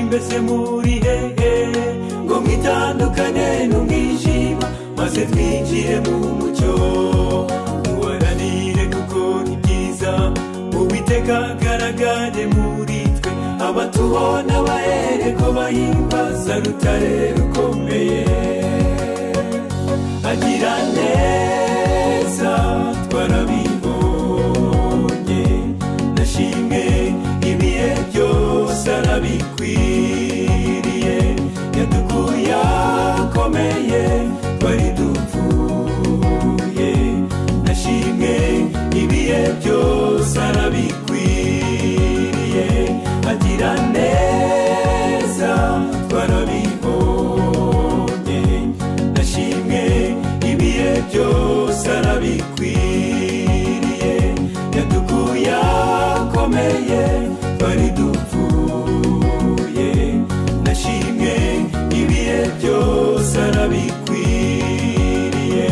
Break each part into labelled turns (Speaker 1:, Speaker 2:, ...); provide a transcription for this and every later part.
Speaker 1: twese muri hehe ngo mwitandukane n'umwijima maze twinjire mu mucyo duharanire gukora ibyiza uwiteka agaragare muri twe abatubona bahere ko bahimbaza rutare rukomeye agira neza twarabibonye nashimwe ibihe byose arabikwiriye yadukuye akomeye twari dupfuye nashimwe ibihe byose arabikwiriye agira neza twarabibonye nashimwe ibihe byose arabikwiriye yadukuye akomeye twari dupfuye nashimwe ibihe byose arabikwiriye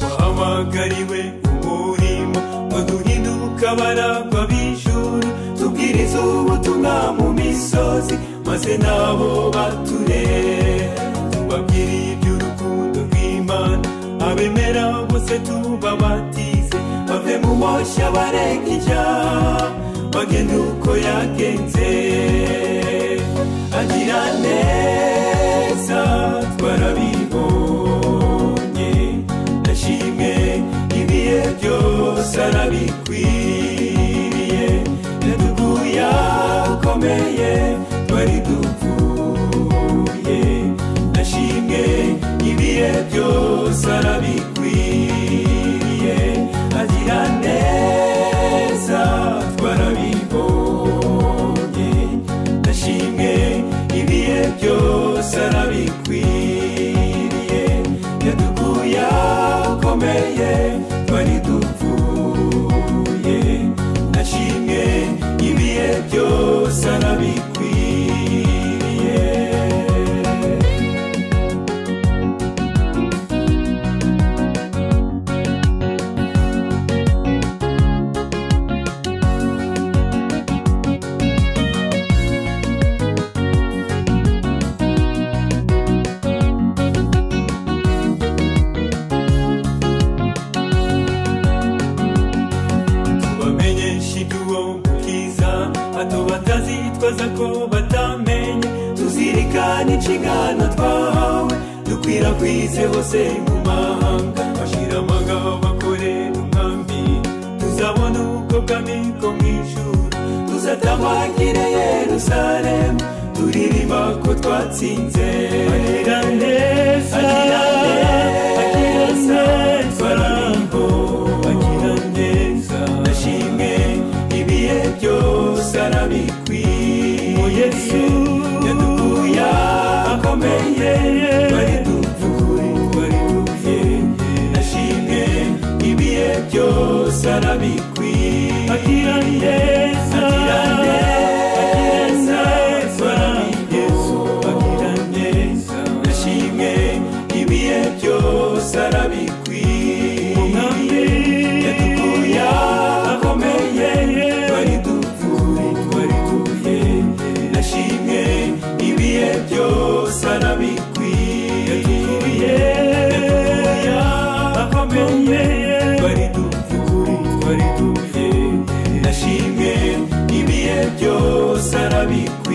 Speaker 1: wahamagariwe umurimo ngo duhinduke abaragwa b'ijuru tubwirize ubutumwa mu misozi maze nabo baturere tubabwire iby'urukundo rw'imana abemera bose tubabatize bave mu moshya bareka ijya bagende uko yagenze agira neza twarabibonye nashimwe ibihe byose arabikwiriye yaduguye akomeye twari dupfuye nashimwe ibihe byose arabikwiriye agira neza twarabibonye ndashimwe ibihe byose arabikwiriye yadukuye akomeye twari dupfuye ndashimwe ibihe byose arabikwiriye bamenyesha iby'uwo bwiza hato batazitwaza ko batamenye tuzirikane inshingano twahawe dukwirakwize hose mu mahanga bashira amagabo bakorera umwambi tuzabona uko kamiko mu ijuru tuzatabagire yerusalemu turirimba ko twatsinze agira neza agira neza twarabibonye agira neza nashimwe ibihe byose arabikwiriye yesu yadukuye akomeye twari dupfuye twari dupfuye nashimwe ibihe byose arabikwiriye agira neza agira neza agira neza nashimwe ibihe byose arabikwiriye yadukuye akomeye twari dupfuye twari dupfuye nashimwe ibihe byose arabikwiriye yadukuye akomeye twari dupfuye twari dupfuye nashimwe ibihe byose arabikwiriye